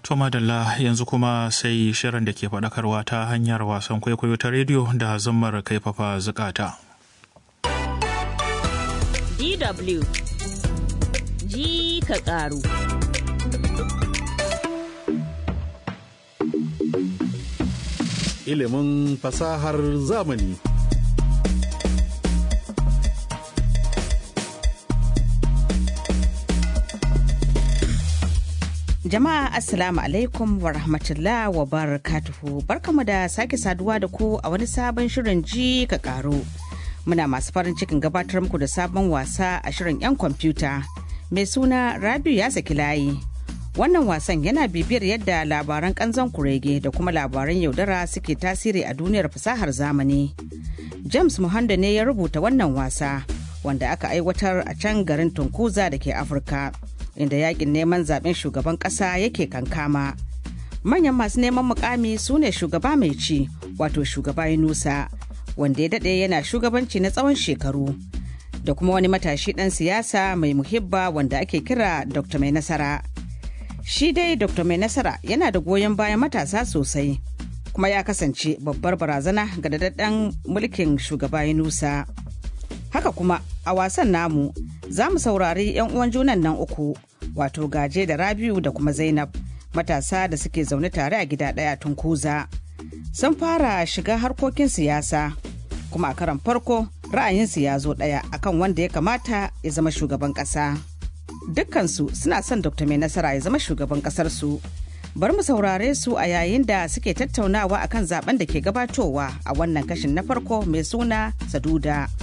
To madalla yanzu kuma sai shirin da ke faɗakarwa ta hanyar wasan kwaikwayo ta rediyo da zammar kaifafa zukata. DW ji ka ƙaru. Ilimin fasahar zamani. Jama'a Assalamu alaikum wa rahmatullah wa barakatuhu barkamu da sake saduwa da ku a wani sabon shirin ji ka karo. Muna masu farin cikin gabatar muku da sabon wasa a shirin 'yan kwamfuta mai suna Rabiu ya saki layi. Wannan wasan yana bibiyar yadda labaran kanzon kurege da kuma labaran yaudara suke tasiri a duniyar fasahar zamani. James Muhando ne ya rubuta wannan wasa wanda aka aiwatar a can garin Tunkuza da ke Afirka. inda yakin neman zaben shugaban kasa yake kankama manyan masu neman mukami su ne shugaba mai ci wato shugaba yunusa wanda ya dade yana shugabanci na tsawon shekaru da kuma wani matashi dan siyasa mai muhibba wanda ake kira dr mai nasara shi dai dr mai nasara yana da goyon bayan matasa sosai kuma ya kasance babbar barazana ga dadadden mulkin shugaba yunusa haka kuma a wasan namu za mu saurari 'yan uwan junan nan uku wato gaje da rabiu da kuma zainab matasa da suke zaune tare a gida ɗaya tun kuza sun fara shiga harkokin siyasa kuma a karan farko ra'ayinsu ya zo ɗaya akan wanda ya kamata ya zama shugaban ƙasa dukkansu suna son dr mai nasara ya zama shugaban ƙasarsu bari mu saurare su a yayin da suke tattaunawa akan zaben da ke gabatowa a wannan kashin na farko mai suna saduda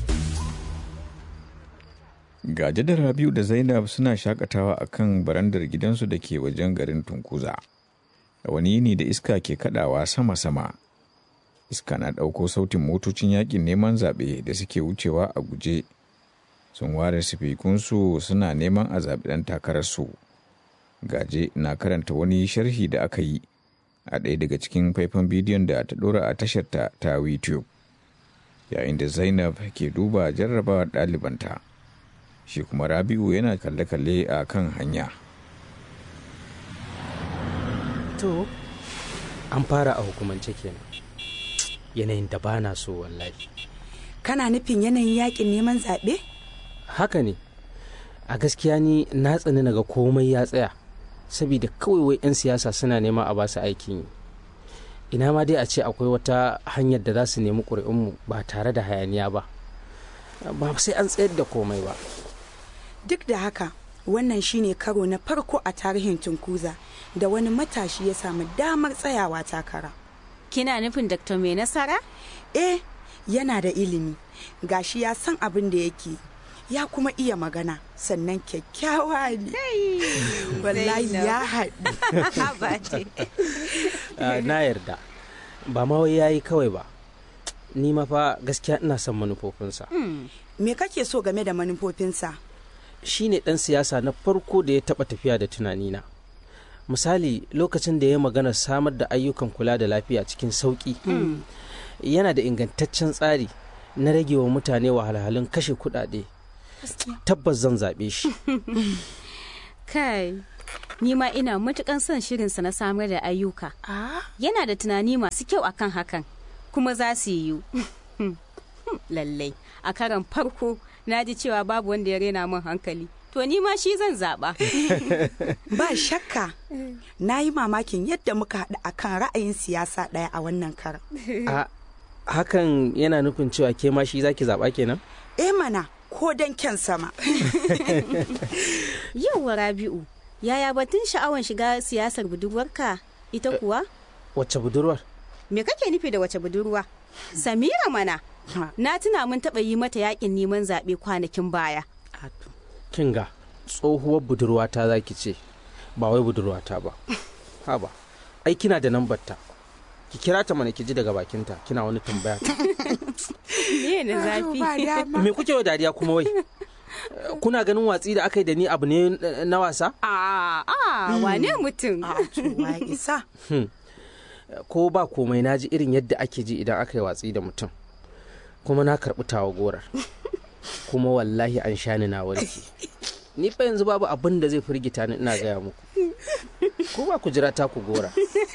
Gaje da Rabiu da Zainab suna shakatawa a kan barandar gidansu da ke wajen garin Tunkuza. A wani yini da iska ke kadawa sama-sama. Iska na ɗauko sautin motocin yakin neman zaɓe da suke wucewa a guje. Sun ware sifikunsu suna neman a zaɓi ɗan takararsu. Gaje na karanta wani sharhi da aka yi a ɗaya daga cikin faifan bidiyon da ta ɗora a tasharta ta YouTube. Yayin da Zainab ke duba jarrabawar ɗalibanta. shi kuma rabi'u yana kalle-kalle a kan hanya to an fara a hukumance kenan yanayin da ba na so wallahi kana nufin yanayin yakin neman zaɓe? haka ne a gaskiya ni na tsani naga komai ya tsaya saboda kawai wai 'yan siyasa suna neman a basu aikin yi ina ma dai a ce akwai wata hanyar da za su nemi ƙuri'unmu ba tare da hayaniya ba ba sai an tsayar da komai ba duk da haka wannan shine karo na farko a tarihin tunkuza da wani matashi ya samu damar tsayawa takara Kina nufin Dr. Mai Nasara? eh yana da ilimi gashi ya san abin da yake ya kuma iya magana sannan kyakkyawa ne wallahi ya haɗu na yarda ba ma wai yayi kawai ba ni ma fa gaskiya ina son manufofinsa me kake so game da manufofinsa shi ne ɗan siyasa na farko da ya taɓa tafiya da tunanina misali lokacin da ya magana samar da ayyukan kula da lafiya cikin sauƙi yana da ingantaccen tsari na rage wa mutane wahalhalun kashe kuɗaɗe tabbas zan zaɓe shi Kai, ni ma ina matukan son shirinsa na samar da ayyuka. ah Yana da tunani masu kyau akan hakan, kuma za su yiwu. Lallai, a karan farko na ji cewa babu wanda ya rena min hankali. To ni ma shi zan zaɓa. ba shakka na yi mamakin yadda muka haɗu akan ra'ayin siyasa ɗaya a wannan karan a hakan yana nufin cewa ke ma shi zaki zaɓa kenan eh mana ko don kyan sama Yauwa Rabi'u, yaya batun sha'awan shiga siyasar budurwarka ita kuwa? wacce budurwar Me kake nufi da wace budurwa? Samira mana. Na tuna mun taɓa yi mata yakin neman zaɓe kwanakin baya. kinga tsohuwar budurwata za ki ce ba wai budurwata ba haba ai kina da nambarta ki kira ta mana ki ji daga bakinta kina wani tambaya ta Me na zafi? ba dama me kuke wa dariya kuma wai kuna ganin watsi da aka yi da ni abu ne na wasa A a wane mutum? a to wa isa ko ba komai na ji irin yadda ake ji idan aka yi watsi da mutum kuma na karɓi tawa gorar kuma wallahi an sha ni na warke ni fa yanzu babu abin da zai firgita ni ina gaya muku ko ba ku jira ta ku gora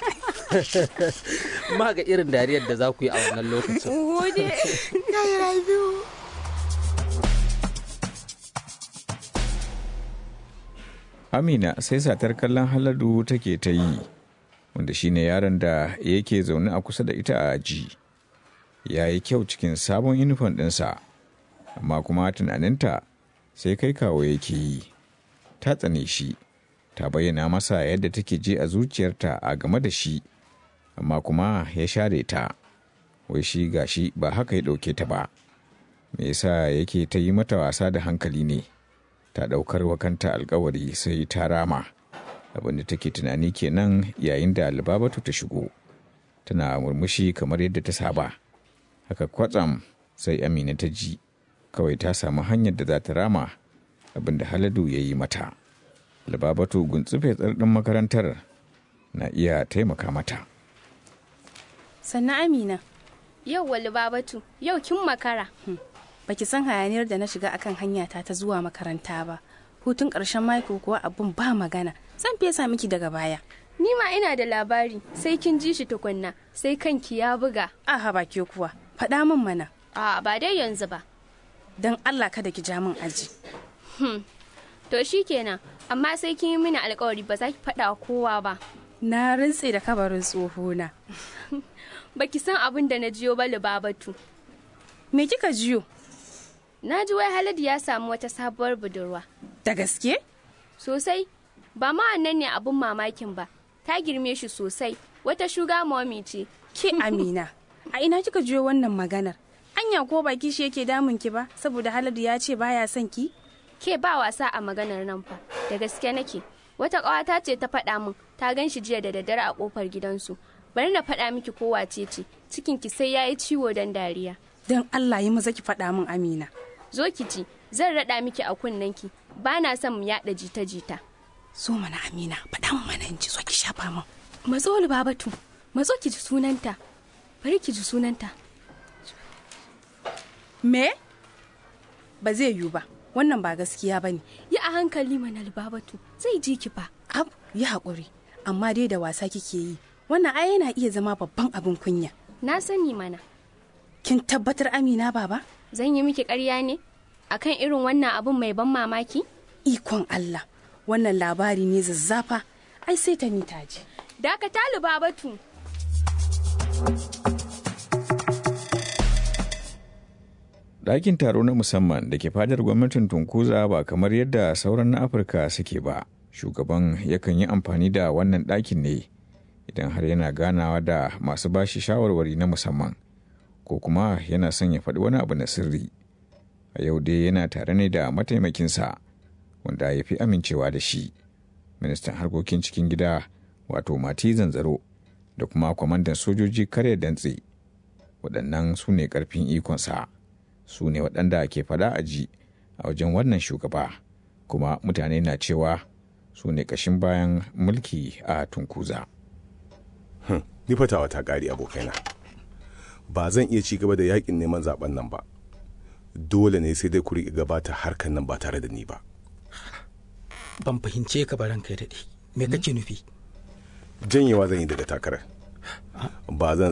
ma ga irin dariyar da za ku yi a wannan lokacin Gode. Yayi Rabiu. Amina sai satar kallon Haladu take ta yi, wanda shine yaron da yake zaune a kusa da ita a aji. Ya yi kyau cikin sabon inifon ɗinsa, amma kuma tunaninta sai kai kawo yake yi. Ta tsane shi, ta bayyana masa yadda take ji a zuciyarta a game da shi, amma kuma ya share ta. Wai shi gashi ba haka ya ɗauke ta ba. Me yasa yake ta yi mata wasa da hankali ne? ta ɗaukar wa kanta alkawari sai ta rama abinda take tunani kenan yayin da albabatu ta shigo tana murmushi kamar yadda ta saba haka kwatsam sai amina ta ji kawai ta samu hanyar da za ta rama abinda haladu ya yi mata albabatu guntsufe tsardin makarantar na iya taimaka mata sannan amina Yau wali babatu, yau kin makara. baki san hayaniyar da na shiga akan hanyata ta zuwa makaranta ba hutun ƙarshen mako kuwa abun ba magana zan fesa miki daga baya Ni ma ina da labari, sai kin ji shi tukunna, sai kanki ya buga. aha ba ke kuwa faɗa min mana A ba dai yanzu ba. don allah kada ki ja min aji To shi kenan, amma sai kin yi mini alkawari ba za ki faɗa wa kowa ba. na rintse da kabarin tsohona Baki san abin da na jiyo ba Lubabatu. me kika jiyo Na ji wai Haladu ya samu wata sabuwar budurwa. da gaske Sosai, ba ma wannan ne abin mamakin ba. Ta girme shi sosai, wata shuga mommy ce. ke amina a ina kika jiyo wannan maganar anya ko baki shi yake damun ki ba saboda haladu ya ce baya son ki Ke ba wasa a maganar nan fa, da gaske nake. Wata ƙawata ce ta faɗa min, ta gan shi jiya da daddare a ƙofar gidansu. Bari na faɗa miki ko wace ce, cikinki sai ya yi ciwo don dariya. don allah yi maza ki faɗa min amina Zo ki ji, zan raɗa miki a kunnenki, ba na son mu yaɗa jita-jita. so mana amina faɗa min mana in ji so ki shafa min Matso Babatu, matso ki ji sunanta. Bari ki ji sunanta. me ba zai yiwu ba wannan ba gaskiya ba ne Yi a hankali mana Babatu, zai ji ki fa. ab yi haƙuri amma dai da wasa kike yi wannan ai yana iya zama babban abin kunya Na sani mana, kin tabbatar amina baba zan yi miki ƙarya ne? Akan irin wannan abun mai ban mamaki? ikon allah wannan labari ne zazzafa ai sai ta ni taji Dakata Babatu. ɗakin taro na musamman da ke fadar gwamnatin tunkuza ba kamar yadda sauran na afirka suke ba shugaban yakan yi amfani da wannan ɗakin ne idan har yana ganawa da masu bashi shawarwari na musamman ko kuma yana son ya faɗi wani abu na sirri a yau dai yana tare ne da mataimakinsa wanda ya fi amincewa da shi ministan harkokin cikin gida wato mati zanzaro da kuma kwamandan sojoji karya dantse waɗannan su ne ƙarfin ikonsa su ne waɗanda ke faɗa a ji a wajen wannan shugaba kuma mutane na cewa su ne ƙashin bayan mulki a tunkuza ni fatawa ta ƙari abokaina ba zan iya ci gaba da yakin neman zaben nan ba dole ne sai dai ku riƙe gabata harkan nan ba tare da ni ba ban fahimce ka ba ranka ya daɗe me kake nufi janyewa zan yi daga takarar ba zan